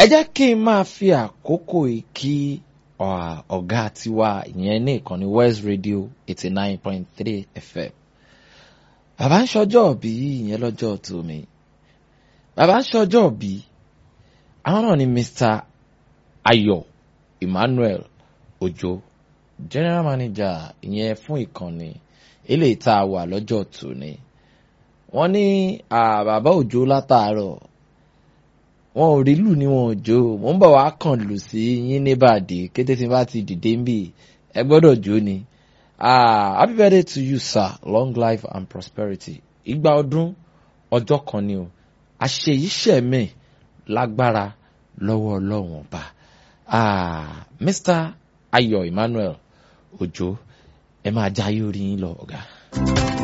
jẹ́ kí n máa fi àkókò yìí kí ọ̀gá tiwa ìyẹn ní ìkànnì West Radio eighty nine point three FM bàbá ń ṣọjọ́ òbí ìyẹn lọ́jọ́ tòmí bàbá ń ṣọjọ́ òbí àwọn náà ni Mr. Ayọ̀ Emmanuel Ojo general manager ìyẹn fún ìkànnì eléyìí tá a wà lọ́jọ́ tòní wọ́n ní bàbá Òjó látàárọ̀ wọn ò rí lù ní wọn ò jó mò ń bọ̀ wá kàn lù sí yín níbàdí kété tí n bá ti dìde ń bì ẹ gbọ́dọ̀ jó ni happy birthday to you sir long life and prosperity ìgbà ọdún ọjọ́ kan ni o àṣeyíṣẹ́mi lágbára lọ́wọ́ ọlọ́run ọba Mr. Ayọ̀ Emmanuel Òjó ẹ máa jayé orí yín lọ ọ̀gá.